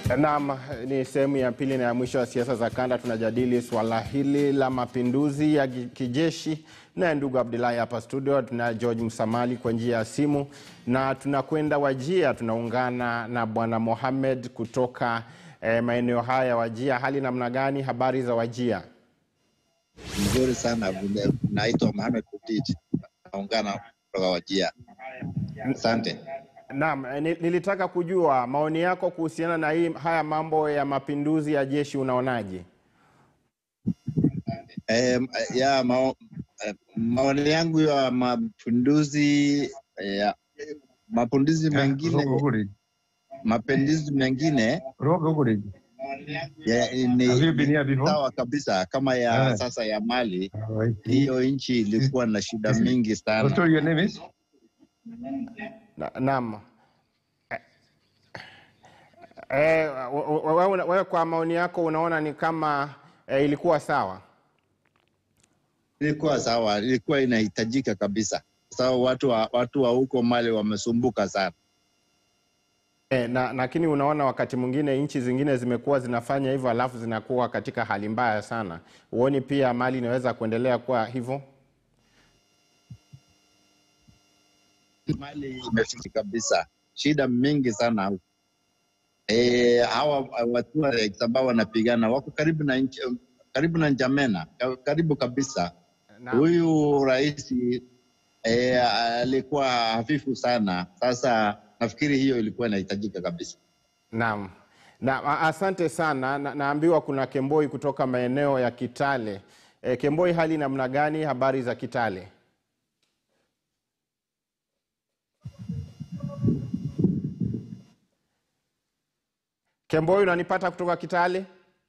Naam, ni sehemu ya pili na ya mwisho ya siasa za kanda. Tunajadili swala hili la mapinduzi ya ki- kijeshi, naye ndugu Abdullahi hapa studio, tuna George Msamali kwa njia ya simu, na tunakwenda Wajia, tunaungana na bwana Mohamed kutoka eh, maeneo haya ya Wajia. Hali namna gani? Habari za Wajia? Nzuri sana vile. Naitwa Mohamed Kutiti, naungana kutoka Wajia. Asante. Naam, eh, ni- nilitaka kujua maoni yako kuhusiana na hii haya mambo ya mapinduzi ya jeshi, unaonaje? Eh, ya mao, eh, maoni yangu ya mapinduzi ya mapinduzi mengine Rogogori. mapinduzi mengine Rogogori. ya, Have you been ni here before? sawa kabisa kama ya Yeah. sasa ya Mali. Alright. Hiyo nchi ilikuwa na shida mingi What sana. story your name is? Na- Naam. Eh, wewe we, we, kwa maoni yako unaona ni kama eh, ilikuwa sawa? Ilikuwa sawa, ilikuwa inahitajika kabisa. Sawa, watu wa, watu wa huko Mali wamesumbuka sana. Eh, na lakini unaona wakati mwingine nchi zingine zimekuwa zinafanya hivyo alafu zinakuwa katika hali mbaya sana. Huoni pia Mali inaweza kuendelea kuwa hivyo? Mali imefika kabisa, shida mingi sana huko. E, hawa watu wa Rex ambao wanapigana wako karibu na nchi, karibu na Njamena, ka- karibu kabisa. Naam. Huyu rais e, alikuwa hafifu sana. Sasa nafikiri hiyo ilikuwa inahitajika kabisa. Naam. Na, a- asante sana. Na, naambiwa kuna Kemboi kutoka maeneo ya Kitale. E, Kemboi, hali namna gani? Habari za Kitale? Kemboi, unanipata kutoka Kitale?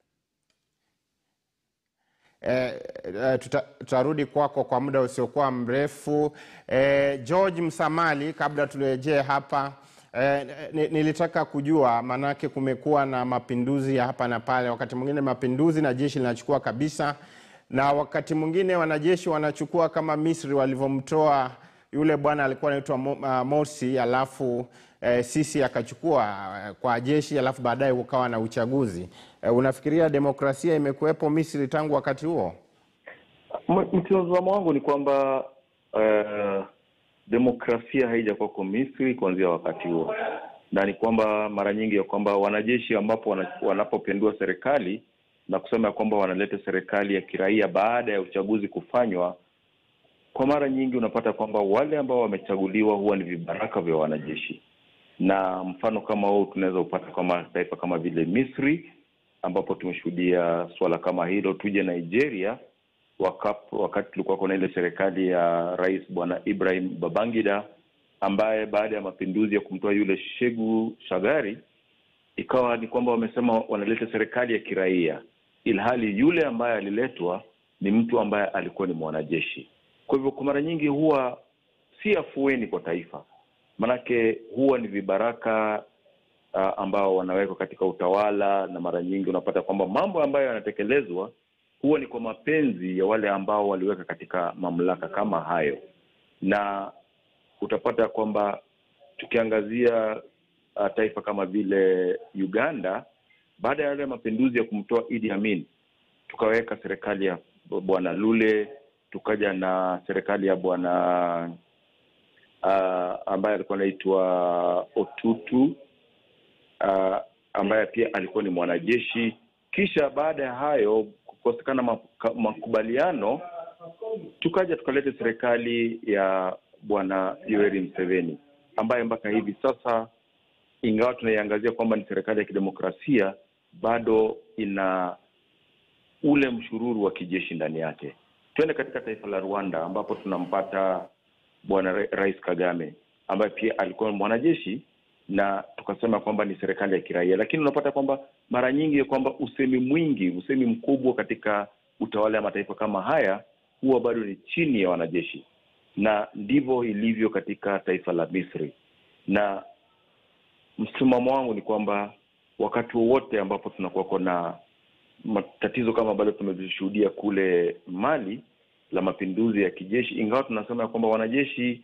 Eh, eh, tuta- tutarudi kwako kwa muda usiokuwa mrefu. Eh, George Msamali, kabla turejee hapa eh, ni- nilitaka kujua, maanake kumekuwa na mapinduzi ya hapa na pale, wakati mwingine mapinduzi na jeshi linachukua kabisa, na wakati mwingine wanajeshi wanachukua kama Misri walivyomtoa yule bwana alikuwa anaitwa Mo- ah, Morsi, alafu eh, Sisi akachukua eh, kwa jeshi, alafu baadaye kukawa na uchaguzi. Eh, unafikiria demokrasia imekuwepo Misri tangu wakati huo? M- Mtazamo wangu ni kwamba uh, demokrasia haijakuwako Misri kuanzia wakati huo, na ni kwamba mara nyingi ya kwamba wanajeshi ambapo wana, wanapopindua serikali na kusema ya kwamba wanaleta serikali ya kiraia baada ya uchaguzi kufanywa, kwa mara nyingi unapata kwamba wale ambao wamechaguliwa huwa ni vibaraka vya wanajeshi, na mfano kama huu tunaweza upata kwa mataifa kama vile Misri ambapo tumeshuhudia suala kama hilo. Tuje Nigeria wakap, wakati tulikuwa kuna ile serikali ya rais bwana Ibrahim Babangida ambaye baada ya mapinduzi ya kumtoa yule Shegu Shagari ikawa ni kwamba wamesema wanaleta serikali ya kiraia, ilhali yule ambaye aliletwa ni mtu ambaye alikuwa ni mwanajeshi. Kwa hivyo kwa mara nyingi huwa si afueni kwa taifa, manake huwa ni vibaraka uh, ambao wanawekwa katika utawala, na mara nyingi unapata kwamba mambo ambayo yanatekelezwa huwa ni kwa mapenzi ya wale ambao waliweka katika mamlaka kama hayo, na utapata kwamba tukiangazia uh, taifa kama vile Uganda, baada ya yale mapinduzi ya kumtoa Idi Amin, tukaweka serikali ya bwana Lule, tukaja na serikali ya bwana uh, ambaye alikuwa anaitwa Otutu uh, ambaye pia alikuwa ni mwanajeshi. Kisha baada ya hayo kukosekana maka- makubaliano, tukaja tukaleta serikali ya bwana Yoweri Museveni ambaye mpaka hivi sasa, ingawa tunaiangazia kwamba ni serikali ya kidemokrasia, bado ina ule mshururu wa kijeshi ndani yake. Tuende katika taifa la Rwanda ambapo tunampata bwana Ra- Rais Kagame ambaye pia alikuwa mwanajeshi na tukasema kwamba ni serikali ya kiraia, lakini unapata kwamba mara nyingi ya kwamba usemi mwingi, usemi mkubwa katika utawala wa mataifa kama haya huwa bado ni chini ya wanajeshi, na ndivyo ilivyo katika taifa la Misri. Na msimamo wangu ni kwamba wakati wowote ambapo tunakuwa na matatizo kama bado tumevishuhudia kule Mali la mapinduzi ya kijeshi, ingawa tunasema ya kwamba wanajeshi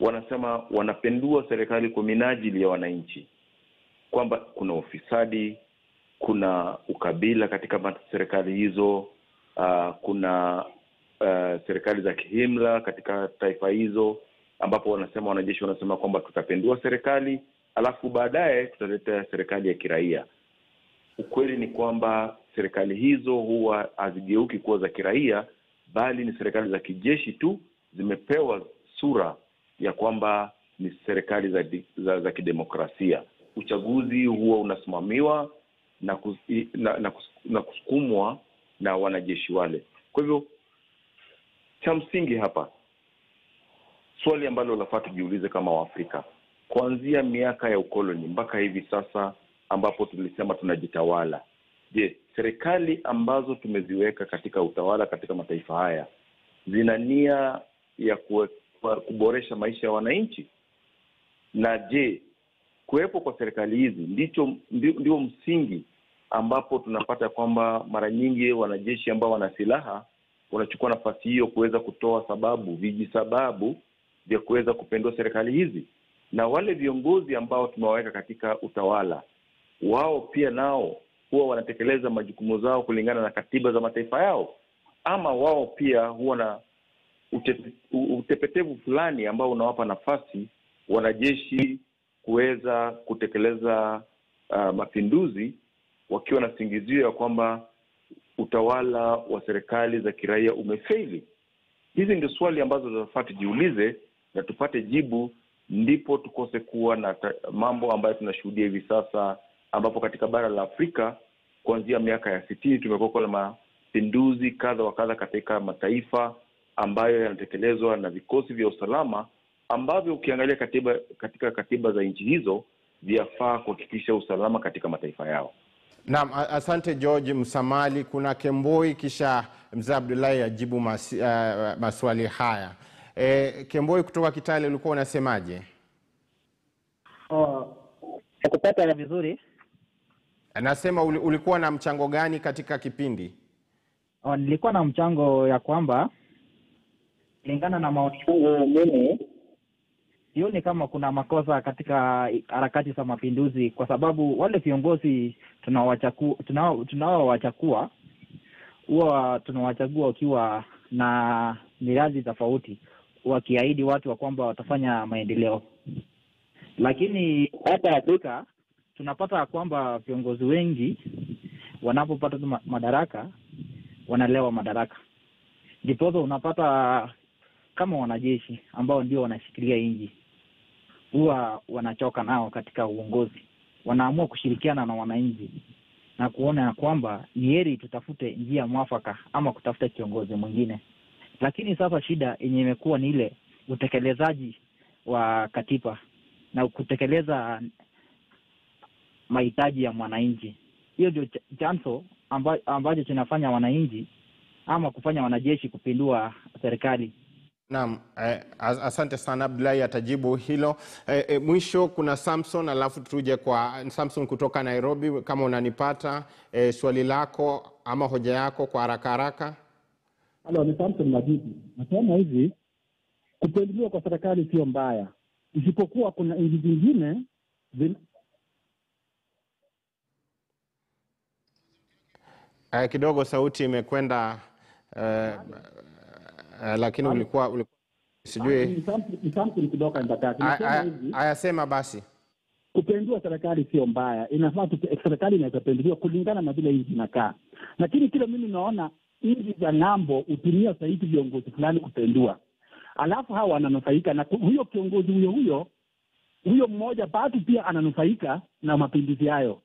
wanasema wanapendua serikali kwa minajili ya wananchi, kwamba kuna ufisadi, kuna ukabila katika ma- serikali hizo uh, kuna uh, serikali za kihimla katika taifa hizo ambapo wanasema wanajeshi wanasema kwamba tutapindua serikali alafu baadaye tutaleta serikali ya kiraia ukweli ni kwamba serikali hizo huwa hazigeuki kuwa za kiraia bali ni serikali za kijeshi tu zimepewa sura ya kwamba ni serikali za, di- za, za kidemokrasia uchaguzi huwa unasimamiwa na, kus, na, na, kus, na kusukumwa na wanajeshi wale kwa hivyo cha msingi hapa swali ambalo lafaa tujiulize kama waafrika kuanzia miaka ya ukoloni mpaka hivi sasa ambapo tulisema tunajitawala je serikali ambazo tumeziweka katika utawala katika mataifa haya zina nia ya kue, kuboresha maisha ya wananchi na je kuwepo kwa serikali hizi ndicho ndio, ndio msingi ambapo tunapata kwamba mara nyingi wanajeshi ambao wana silaha wanachukua nafasi hiyo kuweza kutoa sababu vijisababu vya kuweza kupendua serikali hizi na wale viongozi ambao tumewaweka katika utawala wao pia nao huwa wanatekeleza majukumu zao kulingana na katiba za mataifa yao ama wao pia huwa na utepe, utepetevu fulani ambao unawapa nafasi wanajeshi kuweza kutekeleza uh, mapinduzi wakiwa na singizio ya kwamba utawala wa serikali za kiraia umefeli hizi ndio swali ambazo tunafaa tujiulize na tupate jibu ndipo tukose kuwa na ta- mambo ambayo tunashuhudia hivi sasa ambapo katika bara la afrika kuanzia miaka ya sitini tumekuwa na mapinduzi kadha wa kadha katika mataifa ambayo yanatekelezwa na vikosi vya usalama ambavyo ukiangalia katiba katika katiba za nchi hizo vyafaa kuhakikisha usalama katika mataifa yao Naam, a- asante George Msamali. Kuna Kemboi kisha mzee Abdullahi ajibu masi, uh, maswali haya. E, Kemboi kutoka Kitale, ulikuwa unasemaje? Oh, nakupata vizuri. Nasema uli- ulikuwa na mchango gani katika kipindi? Oh, nilikuwa na mchango ya kwamba kulingana na maoni yangu mimi sioni kama kuna makosa katika harakati za mapinduzi, kwa sababu wale viongozi tunaowachakua tunao tunaowachakua huwa tunawachagua wakiwa na miradi tofauti, wakiahidi watu wa kwamba watafanya maendeleo, lakini hapa Afrika tunapata ya kwamba viongozi wengi wanapopata tu ma- madaraka wanalewa madaraka, ndiposa unapata kama wanajeshi ambao ndio wanashikilia nchi huwa wanachoka nao katika uongozi, wanaamua kushirikiana na wananchi na kuona ya kwamba ni heri tutafute njia mwafaka ama kutafuta kiongozi mwingine. Lakini sasa shida yenye imekuwa ni ile utekelezaji wa katiba na kutekeleza mahitaji ya mwananchi. Hiyo ndio ch- chanzo amba, ambacho kinafanya wananchi ama kufanya wanajeshi kupindua serikali. Naam, eh, as- asante sana Abdullahi atajibu hilo. Eh, eh, mwisho kuna Samson alafu tuje kwa Samson kutoka Nairobi. Kama unanipata eh, swali lako ama hoja yako kwa haraka haraka. Halo, ni Samson Majibu. Nasema hivi, kupinduliwa kwa serikali sio mbaya, isipokuwa kuna nchi zingine zin... Eh, kidogo sauti imekwenda eh, eh, lakini ulikuwa, ulikuwa sijui Ni Samson- ni Samson kutoka Embakasi. Nasema Aya- hivi, ayasema basi. kupindua serikali sio mbaya, inafaa tupe- serikali inaweza pinduliwa kulingana na vile nchi inakaa, lakini kile mimi naona nchi za ng'ambo hutumia zaidi viongozi fulani kupindua, alafu hawa wananufaika na ku- huyo kiongozi huyo huyo huyo mmoja bado pia ananufaika na mapinduzi hayo.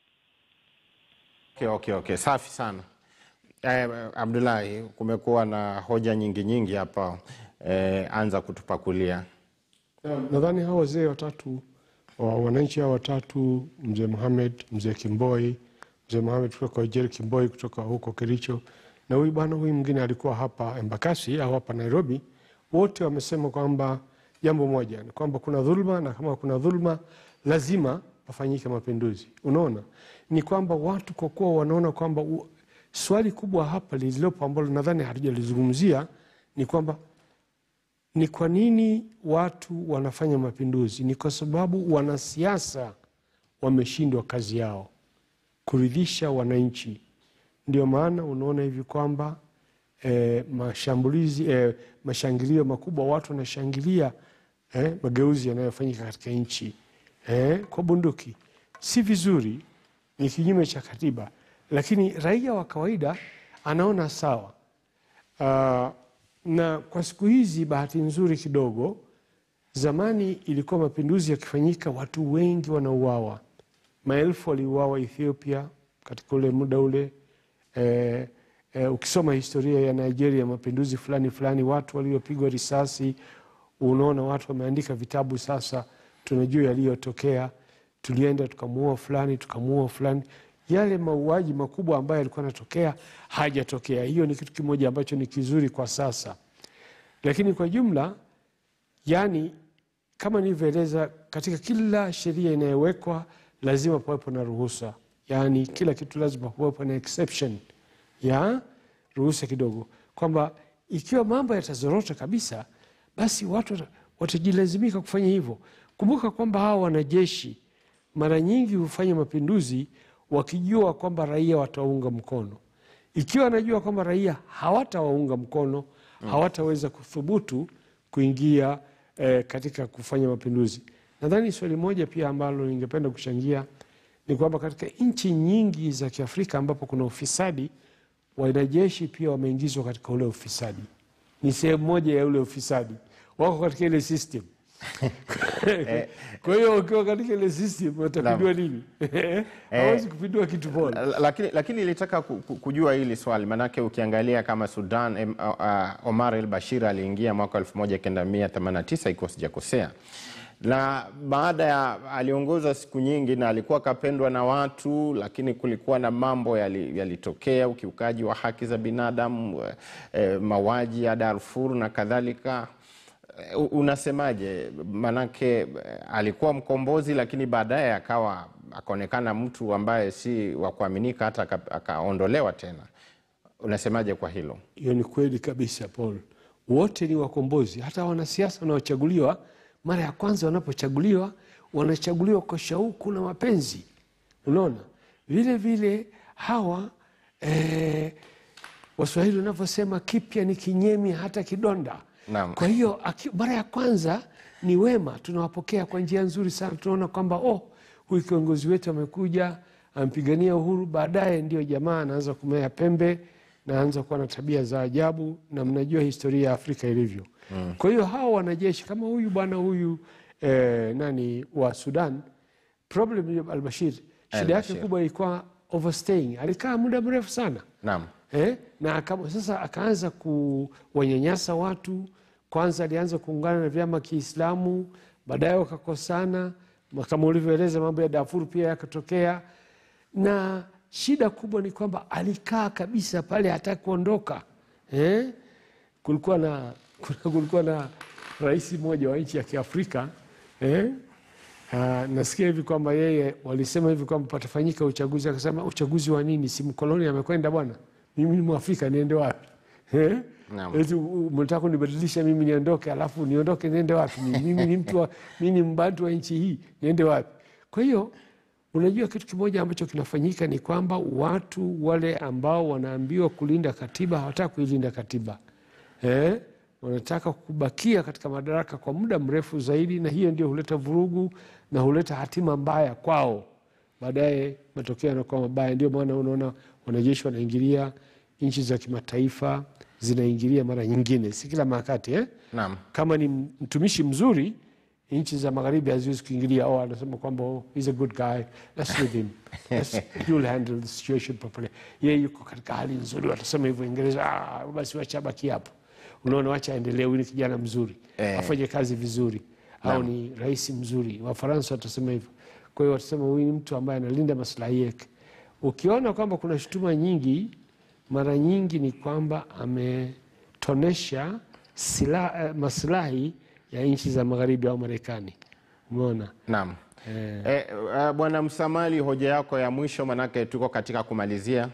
Okay, okay, okay. Safi sana eh, Abdullahi, kumekuwa na hoja nyingi nyingi hapa eh, anza kutupakulia. Na- Nadhani hawa wazee watatu wa wananchi hawa watatu, mzee Mohamed, mzee Kimboi, mzee Mohamed kutoka Wajir, Kimboi kutoka huko Kericho, na huyu bwana huyu mwingine alikuwa hapa Embakasi au hapa Nairobi, wote wamesema kwamba jambo moja ni kwamba kuna dhulma, na kama kuna dhulma lazima pafanyike mapinduzi. Unaona, ni kwamba watu kwa kuwa wanaona kwamba u- swali kubwa hapa lililopo ambalo nadhani hatujalizungumzia ni kwamba ni kwa nini watu wanafanya mapinduzi? Ni kwa sababu wanasiasa wameshindwa kazi yao. kuridhisha wananchi. Ndio maana unaona hivi kwamba eh, mashambulizi eh, mashangilio makubwa, watu wanashangilia eh, mageuzi yanayofanyika katika nchi eh, kwa bunduki. Si vizuri, ni kinyume cha katiba, lakini raia wa kawaida anaona sawa. Ah, na kwa siku hizi, bahati nzuri kidogo, zamani ilikuwa mapinduzi yakifanyika, watu wengi wanauawa, maelfu waliuawa Ethiopia katika ule muda ule. Eh, eh, ukisoma historia ya Nigeria, mapinduzi fulani fulani, watu waliopigwa risasi, unaona watu wameandika vitabu sasa, tunajua yaliyotokea, tulienda tukamuua fulani, tukamuua fulani. Yale mauaji makubwa ambayo yalikuwa yanatokea hajatokea. Hiyo ni kitu kimoja ambacho ni kizuri kwa sasa, lakini kwa jumla, yani kama nilivyoeleza, katika kila sheria inayowekwa lazima pawepo na ruhusa, yaani kila kitu lazima pawepo na exception ya ruhusa kidogo, kwamba ikiwa mambo yatazorota kabisa, basi watu wata- watajilazimika kufanya hivyo. Kumbuka kwamba hawa wanajeshi mara nyingi hufanya mapinduzi wakijua kwamba raia wataunga mkono. Ikiwa wanajua kwamba raia hawatawaunga mkono, hawataweza kuthubutu kuingia eh, katika kufanya mapinduzi. Nadhani swali moja pia ambalo ningependa kuchangia ni kwamba katika nchi nyingi za Kiafrika ambapo kuna ufisadi, wanajeshi pia wameingizwa katika ule ufisadi, ni sehemu moja ya ule ufisadi, wako katika ile system. Kwa hiyo ukiwa katika ile system watapindua nini? Hawezi kupindua kitu bora. lakini, lakini ilitaka ku- ku- kujua hili swali maanake ukiangalia kama Sudan em, uh, uh, Omar el Bashir aliingia mwaka 1989 ikiwa sijakosea, na baada ya aliongoza siku nyingi na alikuwa akapendwa na watu, lakini kulikuwa na mambo yali- yalitokea, ukiukaji wa haki za binadamu, eh, eh, mauaji ya Darfur na kadhalika. Eh, u- Unasemaje? Manake eh, alikuwa mkombozi, lakini baadaye akawa akaonekana mtu ambaye si wa kuaminika, hata aka- akaondolewa tena. Unasemaje kwa hilo? Hiyo ni kweli kabisa, Paul. Wote ni wakombozi. Hata wanasiasa wanaochaguliwa, mara ya kwanza wanapochaguliwa, wanachaguliwa kwa shauku na mapenzi. Unaona, vile vile hawa eh, Waswahili wanavyosema kipya ni kinyemi hata kidonda. Naam. Kwa hiyo aki- mara ya kwanza ni wema, tunawapokea kwa njia nzuri sana. Tunaona kwamba oh, huyu kiongozi wetu amekuja ampigania uhuru. Baadaye ndio jamaa anaanza kumea pembe na anza kuwa na tabia za ajabu, na mnajua historia ya Afrika ilivyo. Kwa hiyo hawa wanajeshi kama huyu bwana huyu eh, nani wa Sudan, problem ya Albashir, shida yake Al-Bashir. kubwa ilikuwa overstaying. Alikaa muda mrefu sana Naam. eh? na aka, sasa akaanza kuwanyanyasa watu. Kwanza alianza kuungana na vyama Kiislamu, baadaye wakakosana, kama ulivyoeleza, mambo ya Darfur pia yakatokea, na shida kubwa ni kwamba alikaa kabisa pale, hataki kuondoka eh? kulikuwa na kulikuwa na rais mmoja wa nchi ya Kiafrika eh? Ah, nasikia hivi kwamba yeye walisema hivi kwamba patafanyika uchaguzi, akasema uchaguzi wa nini? Si mkoloni amekwenda bwana, mimi ni Mwafrika niende wapi? Eh? Naam. Eti u- mnataka kunibadilisha mimi niondoke, alafu niondoke niende wapi? Mimi Mimi ni mtu wa, mimi ni mbantu wa nchi hii niende wapi? Kwa hiyo unajua kitu kimoja ambacho kinafanyika ni kwamba watu wale ambao wanaambiwa kulinda katiba hawataka kuilinda katiba eh? wanataka kubakia katika madaraka kwa muda mrefu zaidi, na hiyo ndio huleta vurugu na huleta hatima mbaya kwao. Baadaye matokeo yanakuwa mabaya. Ndio maana unaona wanajeshi wanaingilia nchi za kimataifa, zinaingilia mara nyingine, si kila wakati eh? Naam. Kama ni mtumishi mzuri, nchi za magharibi haziwezi kuingilia. Oh, anasema kwamba oh, he's a good guy, let's leave him, let's, you'll handle the situation properly. Yeye yuko katika hali nzuri, watasema hivyo Uingereza, ah, basi wacha abaki hapo. Unaona, wacha aendelee, huyu ni kijana mzuri Eh. afanye kazi vizuri, au ni rais mzuri. Wafaransa watasema hivyo. Kwa hiyo watasema huyu ni mtu ambaye analinda maslahi yake. Ukiona kwamba kuna shutuma nyingi, mara nyingi ni kwamba ametonesha sila, eh, maslahi ya nchi za magharibi au Marekani. Umeona? Naam. Eh, eh, Bwana Msamali, hoja yako ya mwisho, manake tuko katika kumalizia.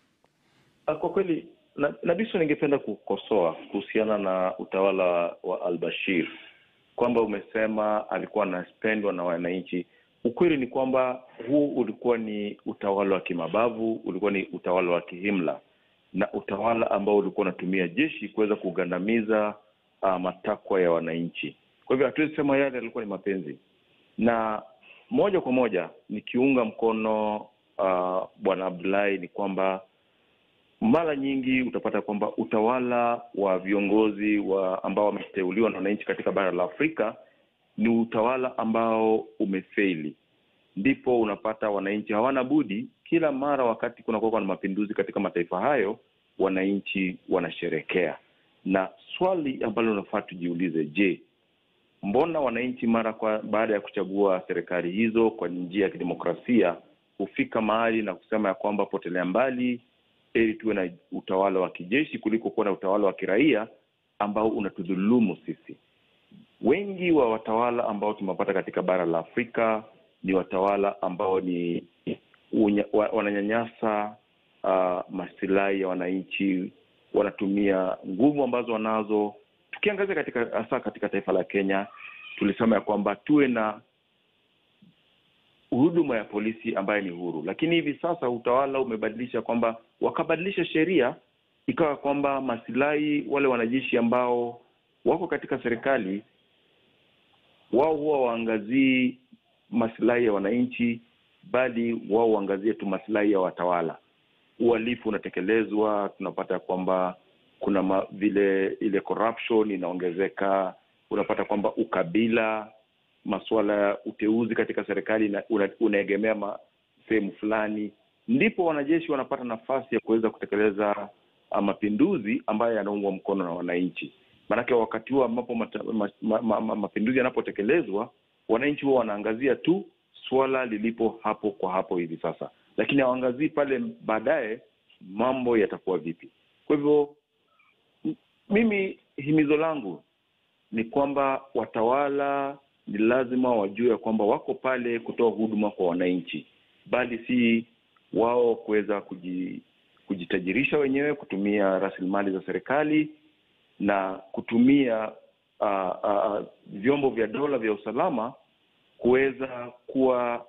Ah, Kwa kweli na- Nabiso, ningependa kukosoa kuhusiana na utawala wa al-Bashir kwamba umesema alikuwa anapendwa na wananchi. ukweli ni kwamba huu ulikuwa ni utawala wa kimabavu, ulikuwa ni utawala wa kihimla na utawala ambao ulikuwa unatumia jeshi kuweza kugandamiza uh, matakwa ya wananchi. Kwa hivyo hatuwezi sema yale yalikuwa ni mapenzi, na moja kwa moja nikiunga mkono uh, bwana Abdullahi ni kwamba mara nyingi utapata kwamba utawala wa viongozi wa ambao wameteuliwa na wananchi katika bara la Afrika ni utawala ambao umefeli. Ndipo unapata wananchi hawana budi, kila mara wakati kunakuwa na mapinduzi katika mataifa hayo, wananchi wanasherekea. Na swali ambalo unafaa tujiulize, je, mbona wananchi mara kwa baada ya kuchagua serikali hizo kwa njia ya kidemokrasia hufika mahali na kusema ya kwamba potelea mbali heri tuwe na utawala wa kijeshi kuliko kuwa na utawala wa kiraia ambao unatudhulumu sisi. Wengi wa watawala ambao tumepata katika bara la Afrika ni watawala ambao ni unya, wa, wananyanyasa uh, masilahi ya wananchi, wanatumia nguvu ambazo wanazo. Tukiangazia katika hasa katika taifa la Kenya, tulisema ya kwamba tuwe na huduma ya polisi ambayo ni huru, lakini hivi sasa utawala umebadilisha kwamba wakabadilisha sheria ikawa kwamba masilahi wale wanajeshi ambao wako katika serikali wao huwa waangazii masilahi ya wananchi, bali wao waangazie tu masilahi ya watawala. Uhalifu unatekelezwa, tunapata kwamba kuna ma, vile ile corruption inaongezeka, unapata kwamba ukabila masuala ya uteuzi katika serikali una, unaegemea sehemu fulani, ndipo wanajeshi wanapata nafasi ya kuweza kutekeleza mapinduzi ambayo yanaungwa mkono na wananchi. Maanake wakati huo ambapo mapinduzi ma, ma, ma, ma, yanapotekelezwa, wananchi huwa wanaangazia tu suala lilipo hapo kwa hapo hivi sasa, lakini hawaangazii pale baadaye mambo yatakuwa vipi. Kwa hivyo mimi himizo langu ni kwamba watawala ni lazima wajue ya kwamba wako pale kutoa huduma kwa wananchi, bali si wao kuweza kuji, kujitajirisha wenyewe kutumia rasilimali za serikali na kutumia uh, uh, vyombo vya dola vya usalama kuweza kuwa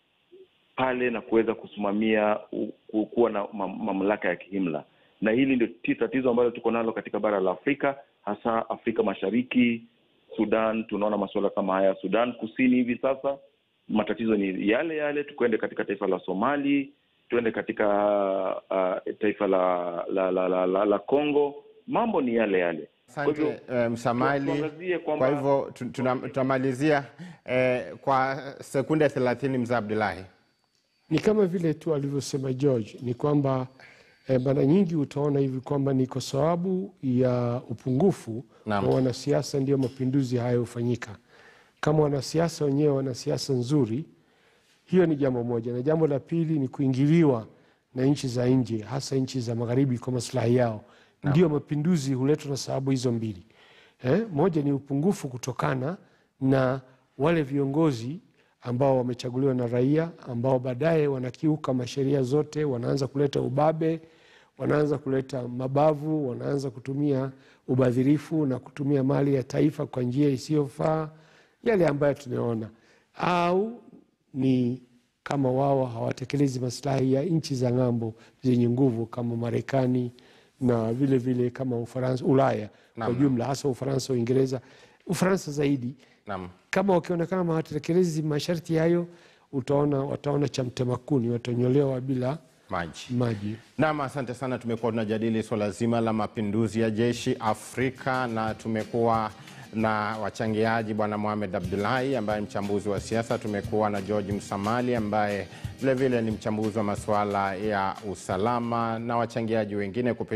pale na kuweza kusimamia kuwa na mamlaka ya kihimla, na hili ndio tatizo ambalo tuko nalo katika bara la Afrika, hasa Afrika Mashariki Sudan tunaona masuala kama haya. Sudan Kusini hivi sasa matatizo ni yale yale. Tukwende katika taifa la Somali, tuende katika uh, taifa la la la, la, la, la Congo, mambo ni yale yale. Asante uh, Msamali. Kwa hivyo tunamalizia eh, kwa sekunde thelathini, mzee Abdullahi. Ni kama vile tu alivyosema George, ni kwamba eh, mara nyingi utaona hivi kwamba ni kwa sababu ya upungufu wa wanasiasa ndio mapinduzi hayo hufanyika. Kama wanasiasa wenyewe wana siasa nzuri, hiyo ni jambo moja, na jambo la pili ni kuingiliwa na nchi za nje, hasa nchi za magharibi kwa maslahi yao. Ndio mapinduzi huletwa na sababu hizo mbili eh, moja ni upungufu kutokana na wale viongozi ambao wamechaguliwa na raia ambao baadaye wanakiuka masheria zote, wanaanza kuleta ubabe, wanaanza kuleta mabavu, wanaanza kutumia ubadhirifu na kutumia mali ya taifa kwa njia isiyofaa, yale ambayo tunaona, au ni kama wao hawatekelezi maslahi ya nchi za ng'ambo zenye nguvu kama Marekani na vile vile kama Ufaransa, Ulaya kwa jumla, hasa Ufaransa, Uingereza, Ufaransa zaidi Naam. kama wakionekana hawatekelezi masharti hayo, utaona wataona cha mtemakuni, watanyolewa bila Maji. maji. Naam, asante sana. Tumekuwa tunajadili swala zima la mapinduzi ya jeshi Afrika na tumekuwa na wachangiaji Bwana Mohamed Abdullahi ambaye ni mchambuzi wa siasa. Tumekuwa na George Msamali ambaye vilevile ni mchambuzi wa masuala ya usalama na wachangiaji wengine kupitia